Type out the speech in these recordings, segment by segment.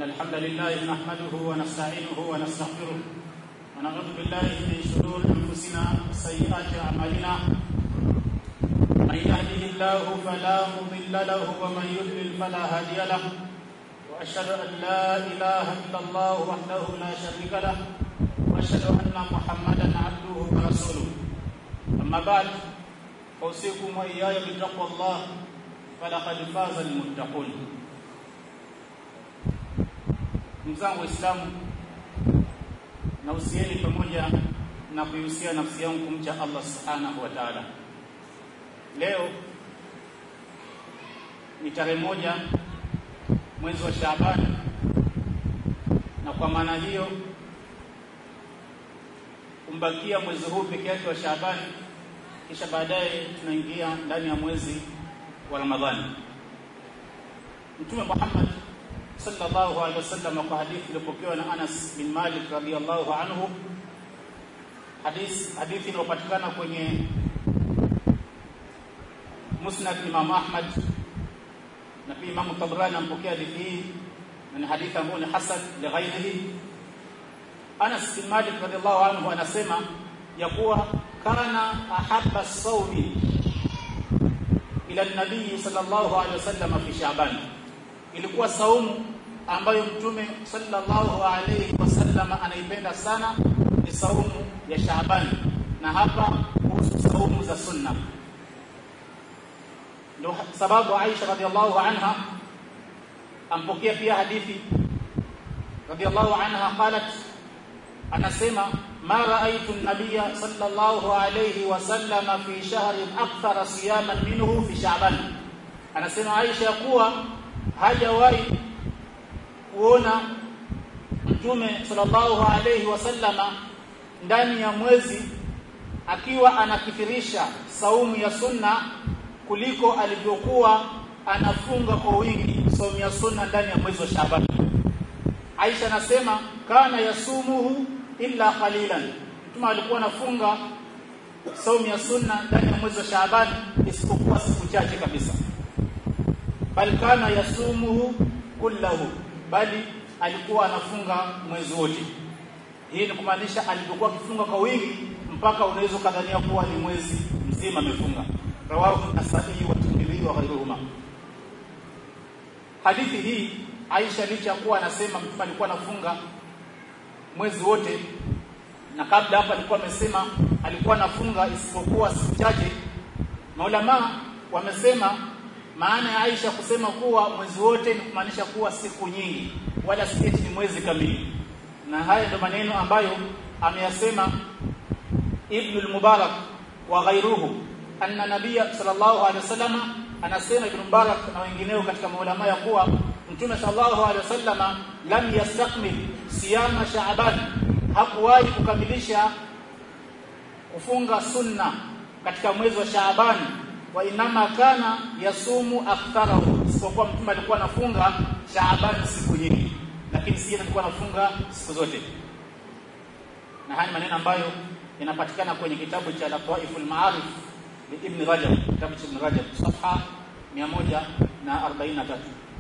إن الحمد لله نحمده ونستعينه ونستغفره ونعوذ بالله من شرور أنفسنا وسيئات أعمالنا من يهده الله فلا مضل له ومن يضلل فلا هادي له وأشهد أن لا إله إلا الله وحده لا شريك له وأشهد أن محمدا عبده ورسوله أما بعد أوصيكم وإياي بتقوى الله فلقد فاز المتقون mzangu waislamu na usieni pamoja na kuihusia nafsi yangu kumcha Allah subhanahu wa ta'ala leo ni tarehe moja mwezi wa Shaaban na kwa maana hiyo umbakia mwezi huu peke yake wa Shaaban kisha baadaye tunaingia ndani ya mwezi wa Ramadhani Mtume Muhammad sallallahu alaihi wasallam kwa hadithi iliyopokewa na Anas bin Malik radhiyallahu anhu hadithi hadithi iliyopatikana kwenye Musnad Imam Ahmad na pia Imam Tabrani ampokea hadithi hii na ni hadithi ambayo ni hasan li ghairihi Anas bin Malik radhiyallahu anhu anasema ya kuwa kana ahabba sawmi ila nabii sallallahu alaihi wasallam fi Shaaban ilikuwa saumu ambayo mtume sallallahu alaihi wasallam anaipenda sana ni saumu ya Shaaban na hapa kuhusu saumu za sunna ndio sababu Aisha radhiallahu anha ampokea pia hadithi radhiallahu anha qalat anasema ma raaitu an-nabiyya sallallahu alayhi wasallam fi shahrin akthara siyaman minhu fi sha'ban anasema Aisha kuwa hajawahi kuona mtume sallallahu alayhi wasallama ndani ya mwezi akiwa anakithirisha saumu ya sunna kuliko alivyokuwa anafunga kwa wingi saumu ya sunna ndani ya mwezi wa Shaaban Aisha anasema kana yasumuhu illa qalilan mtume alikuwa anafunga saumu ya sunna ndani ya mwezi wa Shaaban isipokuwa siku chache kabisa bal kana yasumuhu kullahu bali alikuwa anafunga mwezi wote hii ni kumaanisha alipokuwa akifunga kwa wingi mpaka unaweza kadhania kuwa ni mwezi mzima amefunga rawahu nasai wa tirmidhi wa ghayruhuma hadithi hii Aisha licha kuwa anasema mtume alikuwa anafunga mwezi wote na kabla hapa alikuwa amesema alikuwa anafunga isipokuwa siku chache maulama wamesema maana ya Aisha kusema kuwa mwezi wote ni kumaanisha kuwa siku nyingi wala si ni mwezi kamili na haya ndio maneno ambayo ameyasema Ibn al-Mubarak wa ghairuhu anna nabiyya sallallahu alaihi wasallam anasema Ibn Mubarak na wengineo katika maulama ya kuwa Mtume sallallahu alaihi wasallam lam yastakmil siyama Shaaban hakuwahi kukamilisha kufunga sunna katika mwezi wa Shaaban wa inama kana yasumu aktharahu isipokuwa mtume alikuwa anafunga Shaaban siku nyingi lakini si alikuwa anafunga siku zote na haya maneno ambayo yanapatikana kwenye kitabu cha Lataiful Ma'arif bi Ibn Rajab kitabu cha Ibn Rajab safha 143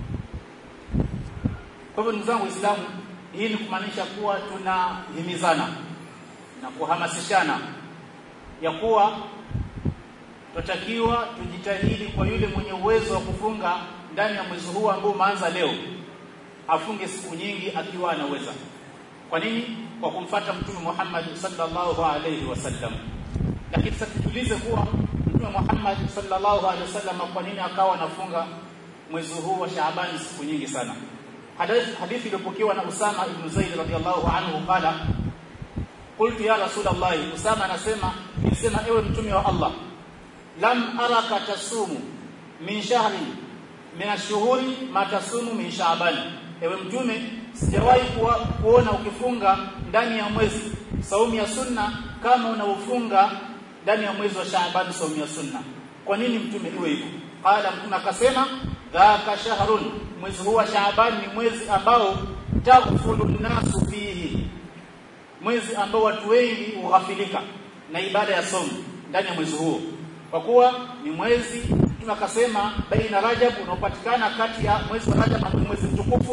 kwa hivyo ndugu zangu Waislamu hii ni kumaanisha kuwa tunahimizana na kuhamasishana ya kuwa tutakiwa tujitahidi kwa yule mwenye uwezo wa kufunga ndani ya mwezi huu ambao umeanza leo afunge siku nyingi akiwa anaweza kwa nini kwa kumfata mtume Muhammad sallallahu alaihi wasallam lakini sasa tujiulize kuwa mtume Muhammad sallallahu alaihi wasallam kwa nini akawa anafunga mwezi huu wa Shaaban siku nyingi sana hadithi hadithi iliyopokewa na Usama ibn Zaid radhiyallahu anhu qala qultu ya rasulullah Usama anasema nilisema ewe mtume wa Allah lam araka tasumu min shahri min ashhuri ma tasumu min sha'ban ewe mtume sijawahi kuona ukifunga ndani ya mwezi saumu ya sunna kama unaofunga ndani ya mwezi wa Shaaban saumu ya sunna kwa nini mtume iwe hivyo qala mtume akasema dhaka shahrun mwezi huu wa Shaaban ni mwezi ambao taghfulu nasu fihi mwezi ambao watu wengi hughafilika na ibada ya somo ndani ya mwezi huo kwa kuwa ni mwezi tunakasema baina Rajab unaopatikana kati ya mwezi wa Rajab na mwezi mtukufu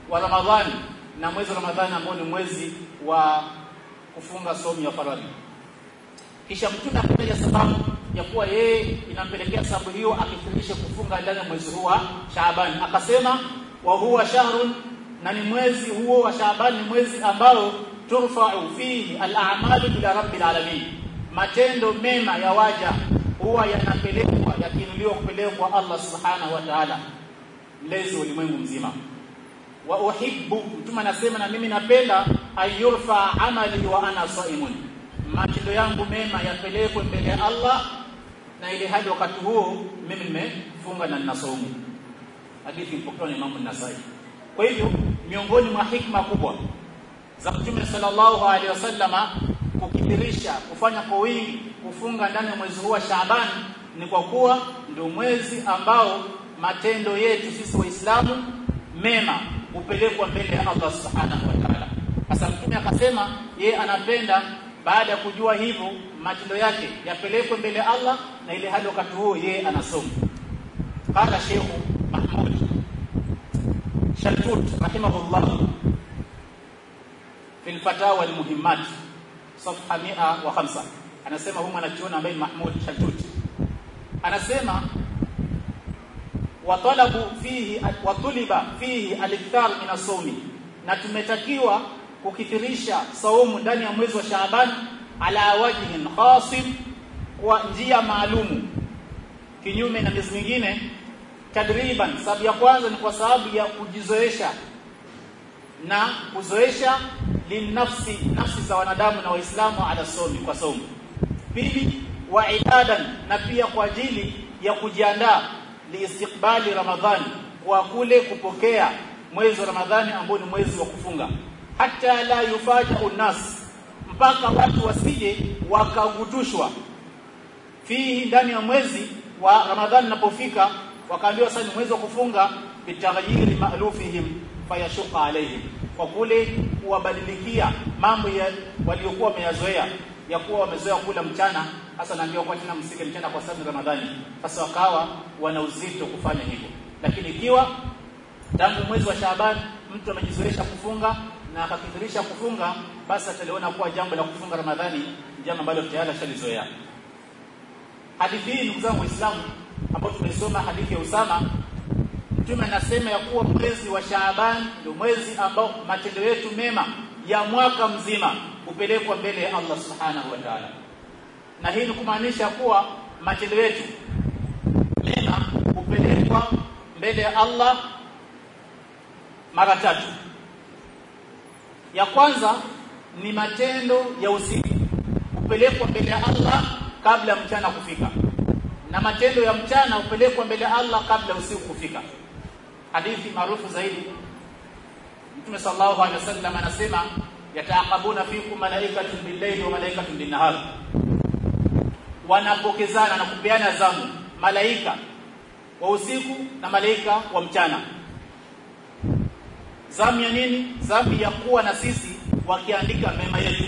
wa Ramadhani na mwezi wa Ramadhani ambao ni mwezi wa kufunga somo ya faradhi kisha mtume akataja sababu ya kuwa yeye inampelekea sababu hiyo akifundisha kufunga ndani ya mwezi huu wa Shaaban akasema wa huwa shahrun na ni mwezi huo wa Shaaban ni mwezi ambao turfa'u fihi al-a'malu ila rabbil alamin matendo mema ya waja huwa yanapelekwa yakinuliwa kupelekwa Allah subhanahu wa ta'ala mlezi wa ulimwengu mzima wa uhibbu mtume anasema na mimi napenda ayurfa amali wa ana saimun matendo yangu mema yapelekwe mbele ya Allah na ile hadi wakati huo mimi nimefunga na ninasaumu hadithi ipokewa na Imam Nasai kwa hivyo miongoni mwa hikma kubwa za Mtume sallallahu alaihi wasallama kukithirisha kufanya kwa wingi kufunga ndani ya mwezi huu wa Shaaban ni kwa kuwa ndio mwezi ambao matendo yetu sisi waislamu mema hupelekwa mbele ya Allah subhanahu wa ta'ala sasa mtume akasema ye anapenda baada ya kujua hivyo matendo yake yapelekwe mbele ya Allah na ile hali wakati huo ye anasoma qala Sheikh Mahmud Shaltut rahimahullah fi al-fatawa al-muhimmat safha 105 anasema huyu mwanachuoni ambaye Mahmud Shaltut anasema watalabu fihi watuliba fihi al-ikthar min as-sawmi na tumetakiwa kukithirisha saumu ndani ya mwezi wa Shaaban ala wajhin khasim kwa njia maalumu kinyume na miezi mingine tadriban sababu ya kwanza ni kwa sababu ya kujizoesha na kuzoesha linafsi nafsi za wanadamu na waislamu ala somi kwa somo pili wa ibadan na pia kwa ajili ya kujiandaa liistiqbali ramadhani kwa kule kupokea mwezi wa ramadhani ambao ni mwezi wa kufunga hata la yufaja unas mpaka watu wasije wakagutushwa fihi ndani ya mwezi wa ramadhani unapofika wakaambiwa sasa ni mwezi wa kufunga bitaghyiri ma'lufihim fayashuqa alaihim kwa kule kuwabadilikia mambo ya waliokuwa wameyazoea ya kuwa wamezoea kula mchana hasa naambiwa kwa tena msike mchana kwa sababu Ramadhani sasa wakawa wana uzito kufanya hivyo lakini ikiwa tangu mwezi wa Shaaban mtu amejizoesha kufunga na akakithirisha kufunga basi ataliona kuwa jambo la kufunga Ramadhani jambo ambalo tayari ashalizoea hadithi hii ndugu zangu waislamu ambao tumesoma hadithi ya Usama Mtume anasema ya kuwa mwezi wa Shaaban ndio mwezi ambao matendo yetu mema ya mwaka mzima hupelekwa mbele ya Allah Subhanahu wa Ta'ala. Na hii ni kumaanisha kuwa matendo yetu mema hupelekwa mbele ya Allah mara tatu. Ya kwanza ni matendo ya usiku hupelekwa mbele ya Allah kabla mchana kufika. Na matendo ya mchana hupelekwa mbele ya Allah kabla usiku kufika. Hadithi maarufu zaidi Mtume sallallahu alaihi wasallam anasema yataaqabuna fikum malaikatun bil-layli wa malaikatun bin-nahar wanapokezana na kupeana zamu malaika wa usiku na malaika wa mchana zamu ya nini zamu ya kuwa na sisi wakiandika mema yetu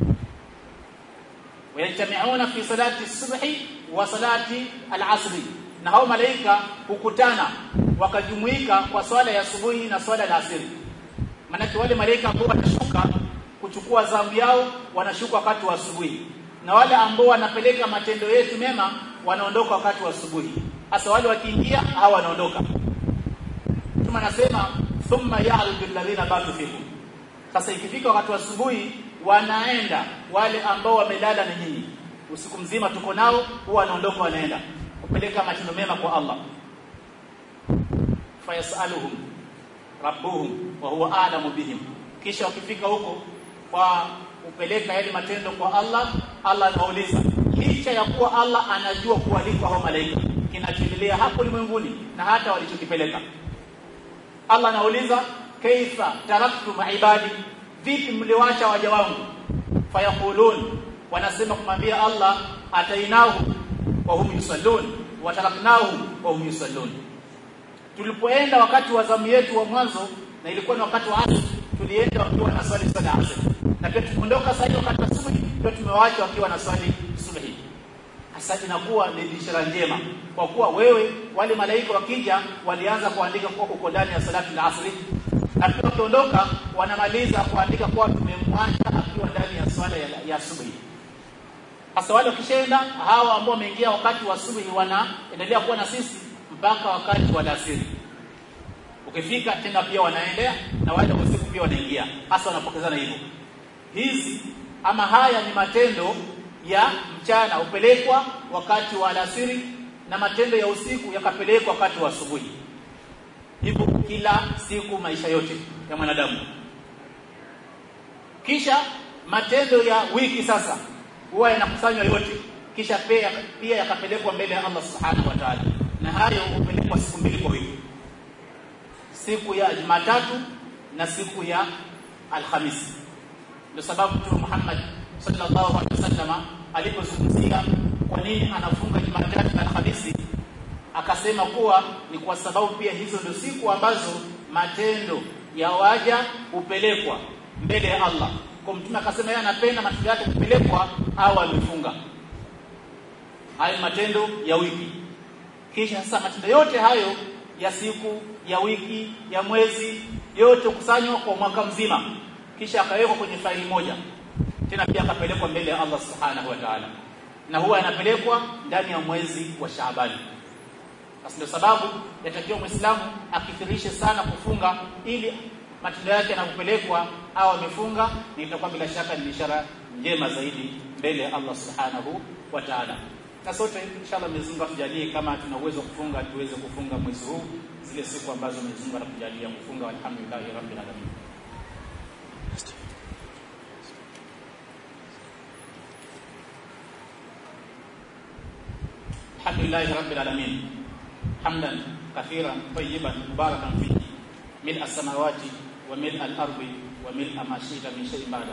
wayajtami'una fi salati subhi wa salati al-asri na hao malaika hukutana wakajumuika kwa swala ya asubuhi na swala ya asiri maanake wale malaika ambao wanashuka kuchukua zamu yao wanashuka wakati wa asubuhi na wale ambao wanapeleka matendo yetu mema wanaondoka wakati wa asubuhi hasa wale wakiingia hawa wanaondoka tuma nasema thumma ya'rudu alladhina batu fikum sasa ikifika wakati wa asubuhi wanaenda wale ambao wamelala na nyinyi usiku mzima tuko nao huwa wanaondoka wanaenda kupeleka matendo mema kwa Allah fayasaluhum rabbuhum wa huwa a'lamu bihim kisha wakifika huko kwa kupeleka yale matendo kwa Allah Allah anauliza licha ya kuwa Allah anajua kuwaliko hao malaika kinachoendelea hapo ulimwenguni na hata walichokipeleka Allah anauliza kaifa taraktu maibadi vipi mliwacha waja wangu fayaqulun wanasema kumwambia Allah atainahu wa hum yusallun wa taraknahu wa hum yusallun tulipoenda wakati wa zamu yetu wa mwanzo na ilikuwa ni wakati wa asr tulienda wakiwa na swali sala asr na pia tumeondoka sasa wakati wa subhi ndio tumewaacha wakiwa na swali subhi hasa inakuwa ni ishara njema kwa kuwa wewe wale malaika wakija walianza kuandika kwa uko ndani ya salatu al-asr na pia wakiondoka wanamaliza kuandika kuwa tumemwacha akiwa ndani ya swala ya, ya asubuhi sasa wale wakishaenda hawa ambao wameingia wakati wa asubuhi wanaendelea kuwa na sisi mpaka wakati wa alasiri ukifika tena pia wanaendea na wale wa usiku pia wanaingia hasa wanapokezana hivyo hizi ama haya ni matendo ya mchana upelekwa wakati wa alasiri na matendo ya usiku yakapelekwa wakati wa asubuhi hivyo kila siku maisha yote ya mwanadamu kisha matendo ya wiki sasa huwa yanakusanywa yote kisha pia pia yakapelekwa mbele ya Allah subhanahu wa ta'ala na hayo hupelekwa siku mbili kwa wiki siku ya Jumatatu na siku ya Alhamisi ndio sababu Mtume Muhammad sallallahu alaihi wasallam alipozungumzia kwa nini anafunga Jumatatu na Alhamisi akasema kuwa ni kwa sababu pia hizo ndio siku ambazo matendo ya waja hupelekwa mbele ya Allah kwa mtume akasema yeye anapenda matendo yake kupelekwa au amefunga hayo matendo ya wiki kisha sasa matendo yote hayo ya siku ya wiki ya mwezi yote kusanywa kwa mwaka mzima kisha akawekwa kwenye faili moja tena pia akapelekwa mbele ya Allah subhanahu wa ta'ala na huwa yanapelekwa ndani ya mwezi wa Shaabani basi ndio sababu yatakiwa Muislamu akithirishe sana kufunga ili matendo yake yanapopelekwa au amefunga ni itakuwa bila shaka ni ishara njema zaidi mbele ya Allah subhanahu wa ta'ala na sote inshallah Mwenyezi Mungu atujalie kama tuna uwezo kufunga tuweze kufunga mwezi huu zile siku ambazo Mwenyezi Mungu anatujalia kufunga alhamdulillah rabbil alamin الحمد لله رب العالمين حمدا كثيرا طيبا مباركا فيه ملء السماوات وملء الارض وملء ما شئت من شيء بعد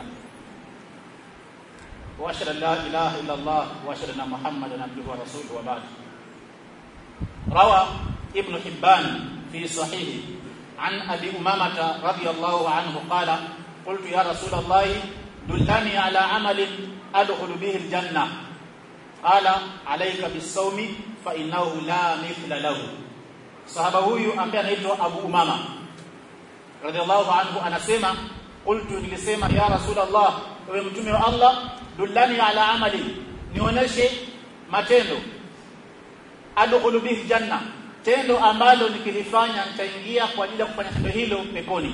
واشهد ان لا اله الا الله واشهد ان محمدا عبده ورسوله وبعد روى ابن حبان في صحيحه عن ابي امامه رضي الله عنه قال قلت يا رسول الله دلني على عمل ادخل به الجنه قال عليك بالصوم فانه لا مثل له sahaba huyu ambaye anaitwa Abu Umama radhiallahu anhu anasema qultu nilisema ya rasulullah ewe mtume wa Allah dullani ala amali nionyeshe matendo adkhulu bihi janna tendo ambalo nikilifanya nitaingia kwa ajili ya kufanya tendo hilo peponi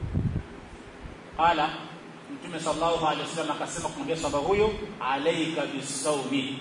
qala mtume sallallahu alaihi wasallam akasema kumwambia sahaba huyo alayka bisawmi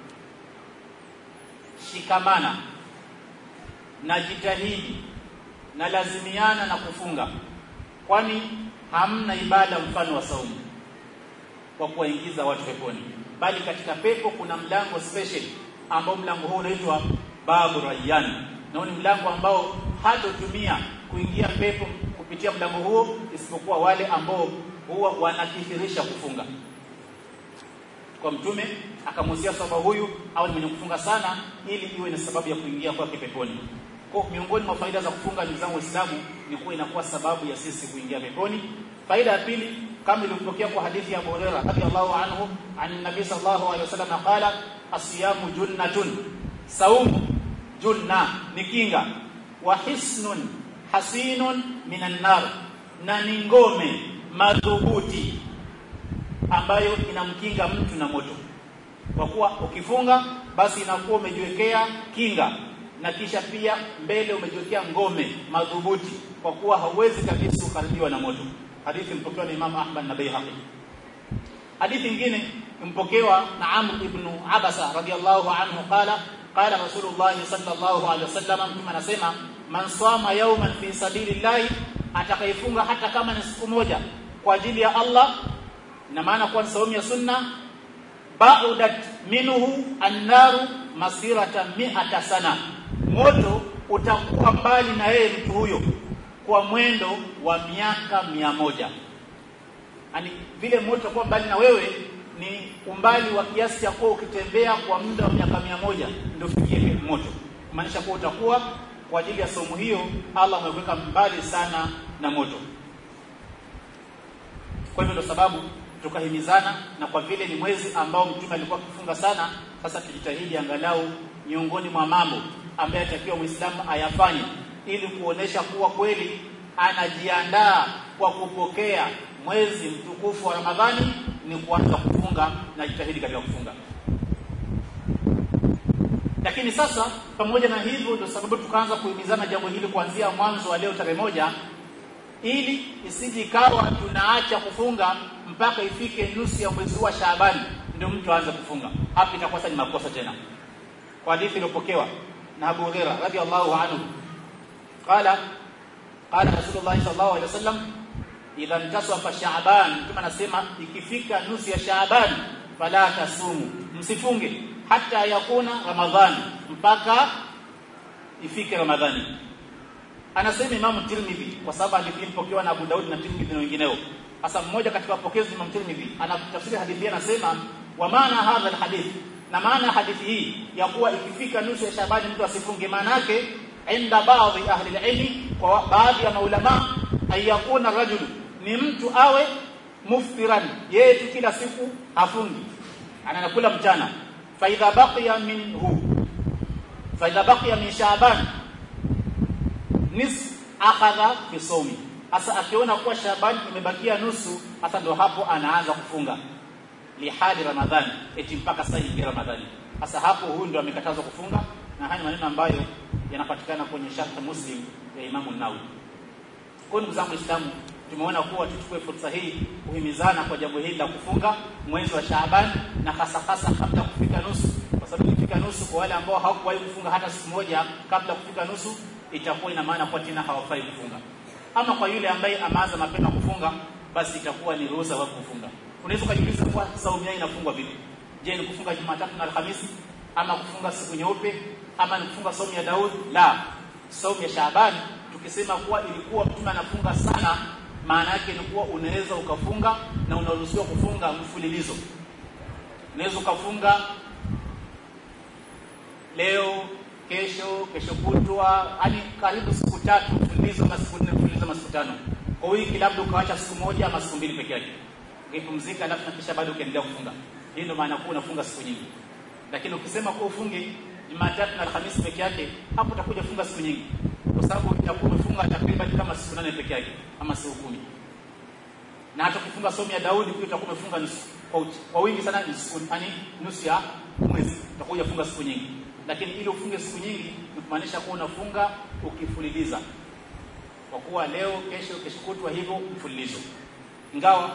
shikamana na jitahidi na lazimiana na kufunga kwani hamna ibada mfano wa saumu kwa kuwaingiza watu peponi bali katika pepo kuna mlango special ambao mlango huu unaitwa babu rayyan na ni mlango ambao hatotumia kuingia pepo kupitia mlango huo isipokuwa wale ambao huwa wanakithirisha kufunga kwa mtume akamuhusia sahaba huyu au ni mwenye kufunga sana ili iwe ni sababu ya kuingia kwake peponi kwa miongoni mwa faida za kufunga ndugu zangu Waislamu ni kuwa inakuwa sababu ya sisi kuingia peponi. Faida ya pili kama ilivyopokea kwa hadithi ya Abu Hurairah radhiyallahu anhu an nabii sallallahu alaihi wasallam qala asiyamu junnatun saumu junna ni kinga wa hisnun hasinun minan nar na ni ngome madhubuti ambayo inamkinga mtu na moto kwa kuwa ukifunga basi inakuwa umejiwekea kinga na kisha pia mbele umejiwekea ngome madhubuti kwa kuwa hauwezi kabisa ukaribiwa na moto hadithi mpokewa na Imam Ahmad na Baihaqi hadithi nyingine mpokewa na Amr ibn Abasa radiyallahu anhu qala qala Rasulullah sallallahu alaihi wasallam mtume anasema man sama yawman fi sabilillah atakayefunga hata kama ni siku moja kwa ajili ya Allah na maana kwa saumu ya sunna ba'udat minhu an-naru masirata mi'ata sana moto utakuwa mbali na yeye mtu huyo kwa mwendo wa miaka mia moja yani vile moto utakuwa mbali na wewe ni umbali wa kiasi cha kuwa ukitembea kwa muda wa miaka mia moja ndio fikie moto maanisha kuwa utakuwa kwa ajili ya somo hiyo Allah ameweka mbali sana na moto kwa hivyo ndio sababu tukahimizana na kwa vile ni mwezi ambao mtume alikuwa akifunga sana sasa tujitahidi angalau miongoni mwa mambo ambaye atakiwa Muislamu ayafanye ili kuonesha kuwa kweli anajiandaa kwa kupokea mwezi mtukufu wa Ramadhani ni kuanza kufunga na jitahidi katika kufunga lakini sasa pamoja na hivyo ndio sababu tukaanza kuhimizana jambo hili kuanzia mwanzo wa leo tarehe moja ili isije ikawa tunaacha kufunga mpaka ifike nusu ya mwezi wa Shaabani ndio mtu aanze kufunga hapo itakuwa sasa ni makosa tena kwa hadithi iliyopokewa na Abu Hurairah radhiallahu anhu qala qala Rasulullah sallallahu alaihi wasallam idha intasafa Shaaban kama anasema ikifika nusu ya Shaaban fala tasumu msifunge hata yakuna Ramadhani mpaka ifike Ramadhani anasema Imam Tirmidhi kwa sababu hadithi ipokewa na Abu Daud na Tirmidhi na wengineo hasa mmoja katika wapokezi Imam Tirmidhi anatafsiri hadithi hii anasema wa maana hadha alhadith na maana hadithi hii ya kuwa ikifika nusu ya Shabani mtu asifunge maana yake inda baadhi ahli alilmi kwa baadhi ya maulama ayakuna rajulu ni mtu awe muftiran yeye tu kila siku hafungi anakula mchana fa idha baqiya minhu fa idha baqiya min Shaban nis akhadha fi sawmi hasa akiona kuwa Shaban imebakia nusu hasa ndo hapo anaanza kufunga lihali Ramadhani eti mpaka sasa hivi Ramadhani hasa hapo huyu ndo amekatazwa kufunga na haya maneno ambayo yanapatikana kwenye sharh Muslim ya Imam an-Nawawi kwa ndugu zangu Waislamu tumeona kuwa tuchukue fursa hii kuhimizana kwa jambo hili la kufunga mwezi wa Shaaban na hasa hasa kabla kufika nusu kwa sababu ikifika nusu kwa wale ambao hawakuwahi kufunga hata siku moja kabla kufika nusu itakuwa ina maana kwa tena hawafai kufunga ama kwa yule ambaye ameanza mapema kufunga basi itakuwa ni ruhusa wa kufunga unaweza kujiuliza kwa saumu yao inafungwa vipi je ni kufunga Jumatatu na Alhamisi ama kufunga siku nyeupe ama ni kufunga saumu ya Daud la saumu ya Shaaban tukisema kuwa ilikuwa mtume anafunga sana maana yake ni kuwa unaweza ukafunga na unaruhusiwa kufunga mfululizo unaweza ukafunga leo kesho kesho kutwa hadi karibu siku tatu mfululizo na siku nne mfululizo na siku tano kwa wiki labda ukaacha siku moja ama siku mbili peke yake ukipumzika alafu na kisha bado ukaendelea kufunga hii ndio maana kuu unafunga siku nyingi lakini ukisema kuwa ufunge Jumatatu na Alhamisi peke yake hapo utakuja funga siku nyingi kwa sababu utakuwa umefunga takriban kama siku nane peke yake ama siku kumi na hata ukifunga somo ya Daudi pia utakuwa umefunga nusu kwa, kwa wingi sana ni siku yani nusu ya mwezi utakuja funga siku nyingi lakini ili ufunge siku nyingi ni kumaanisha kuwa unafunga ukifululiza kwa kuwa leo kesho kesho kutwa hivyo mfululizo ingawa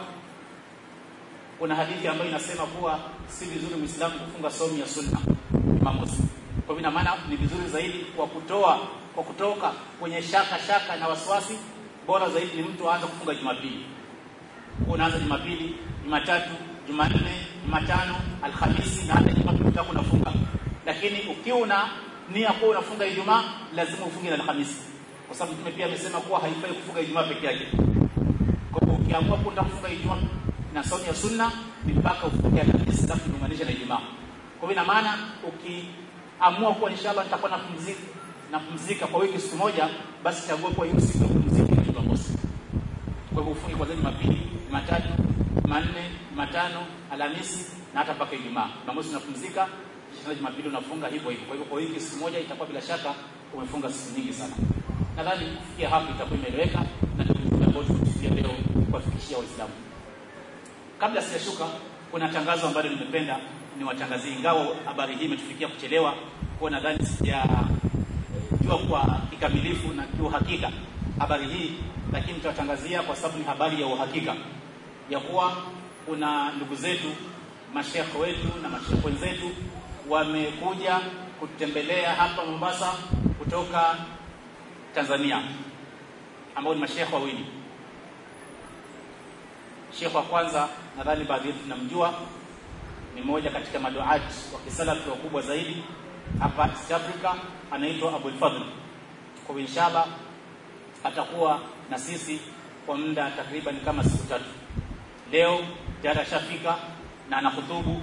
kuna hadithi ambayo inasema kuwa si vizuri Muislamu kufunga somo ya sunna Imam Muslim kwa hivyo maana ni vizuri zaidi kwa kutoa kwa kutoka kwenye shaka shaka na wasiwasi bora zaidi ni mtu aanze kufunga Jumapili unaanza Jumapili Jumatatu Jumanne Jumatano Alhamisi na hata Jumapili utakuwa unafunga lakini ukiwa una nia kuwa unafunga Ijumaa lazima ufunge na Alhamisi kwa sababu Mtume pia amesema kuwa haifai kufunga Ijumaa peke yake kwa hivyo ukiamua kwenda kufunga Ijumaa na saumu ya sunna ni mpaka ufunge Alhamisi alafu uunganishe na Ijumaa kwa hivyo ina maana ukiamua kuwa inshallah nitakuwa napumzika napumzika kwa wiki siku moja basi chagua kwa hiyo siku ya kupumzika ni Jumamosi kwa hivyo ufunge kwanza Jumapili Jumatatu Jumanne Jumatano Alhamisi na hata mpaka Ijumaa Jumamosi unapumzika kisha Jumapili unafunga hivyo hivyo kwa hivyo kwa wiki siku moja itakuwa bila shaka umefunga siku nyingi sana nadhani kufikia hapo itakuwa imeeleweka na tukifunga ambayo tumefikia leo kuwafikishia waislamu kabla sijashuka kuna tangazo ambalo nimependa niwatangazie ingawa habari hii imetufikia kuchelewa kwa nadhani sija jua kwa kikamilifu na kiuhakika habari hii lakini tutawatangazia kwa sababu ni habari ya uhakika ya kuwa kuna ndugu zetu mashekhe wetu na mashekhe wenzetu wamekuja kutembelea hapa Mombasa kutoka Tanzania ambao ni mashekhe wawili Sheikh wa kwanza nadhani baadhi yetu tunamjua ni mmoja katika maduati wa kisalafi wakubwa zaidi hapa East Africa anaitwa Abul Fadhl. Kwa inshallah atakuwa na sisi kwa muda takriban kama siku tatu. Leo tayari ashafika na anahutubu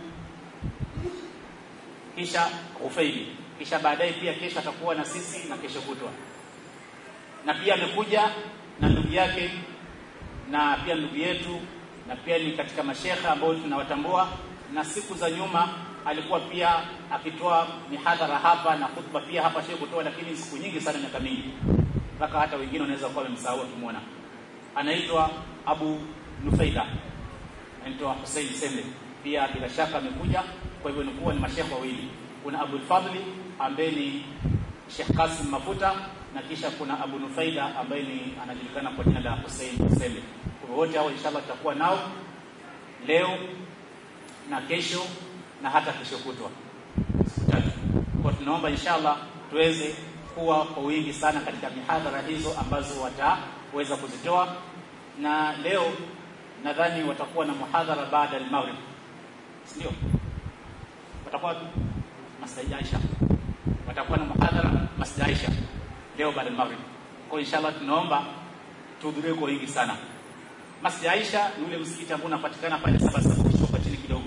kisha Ufaili, kisha baadaye pia kesho atakuwa na sisi na kesho kutwa, na pia amekuja na ndugu yake na pia ndugu yetu na pia ni katika mashekhe ambao tunawatambua na siku za nyuma alikuwa pia akitoa mihadhara hapa na khutba pia hapa shehe kutoa lakini siku nyingi sana miaka mingi mpaka hata wengine wanaweza kuwa wamemsahau wakimwona anaitwa Abu Nufaida anaitwa Hussein Sembe pia bila shaka amekuja kwa hivyo ni kuwa ni mashekhe wawili kuna Abu Fadli ambaye ni Sheikh Kasim Mafuta na kisha kuna Abu Nufaida ambaye ni anajulikana kwa jina la Hussein Sembe kwa wote hao inshallah tutakuwa nao leo na kesho na hata kesho kutwa siku tatu kwa tunaomba inshallah tuweze kuwa kwa wingi sana katika mihadhara hizo ambazo wataweza kuzitoa na leo nadhani watakuwa na muhadhara baada ya maghrib ndio watakuwa Masjid Aisha watakuwa na muhadhara Masjid Aisha leo baada ya maghrib kwa inshallah tunaomba tuhudhurie kwa wingi sana Masjid Aisha ni ule msikiti ambao unapatikana pale saba saba kushuka chini kidogo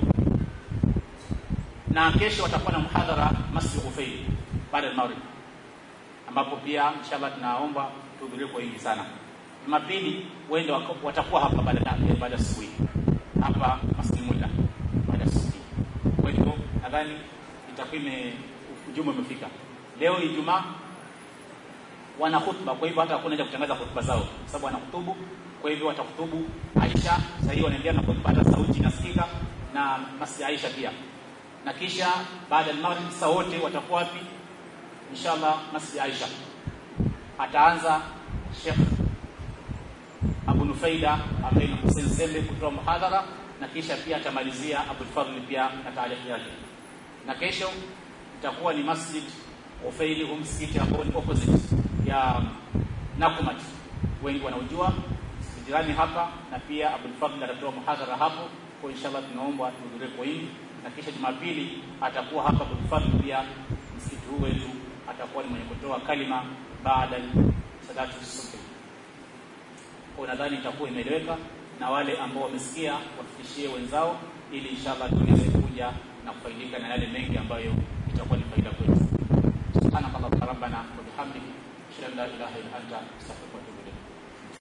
na kesho watakuwa na muhadhara Masjid Ufaili baada ya maghrib ambapo pia inshallah tunaomba tuhudhurie kwa wingi sana Jumapili wende watakuwa hapa baada ya baada asubuhi hapa Masjid Muda baada asubuhi kwa hivyo nadhani itakuwa ime ujumbe umefika leo Ijumaa wana khutba kwa hivyo hata hakuna haja kutangaza khutba zao sababu wana hutubu kwa hivyo watahutubu Aisha sasa hiyo wanaendelea na kupata sauti nasikika na Masjid Aisha pia na kisha baada ya maghrib saa wote watakuwa wapi inshallah Masjid Aisha ataanza Sheikh Abu Nufaida ambaye ni Hussein Sembe kutoa muhadhara na kisha pia atamalizia Abu Fadhl pia na taarifa yake na kesho itakuwa ni Masjid Ufaili huu msikiti ambao ni opposite ya Nakumat wengi wanaujua jirani hapa na pia Abu Fadhl atatoa muhadhara hapo kwa inshallah tunaomba tuhudhurie kwa wingi na kisha Jumapili atakuwa hapa Abu Fadhl pia msikiti huu wetu atakuwa ni mwenye kutoa kalima baada salatu subhi kwa nadhani itakuwa imeeleweka na wale ambao wamesikia wafikishie wenzao ili inshallah tuweze kuja na kufaidika na yale mengi ambayo itakuwa ni faida kwetu subhanakallahumma rabbana wa bihamdika ashhadu an la ilaha illa anta astaghfiruka wa atubu ilayk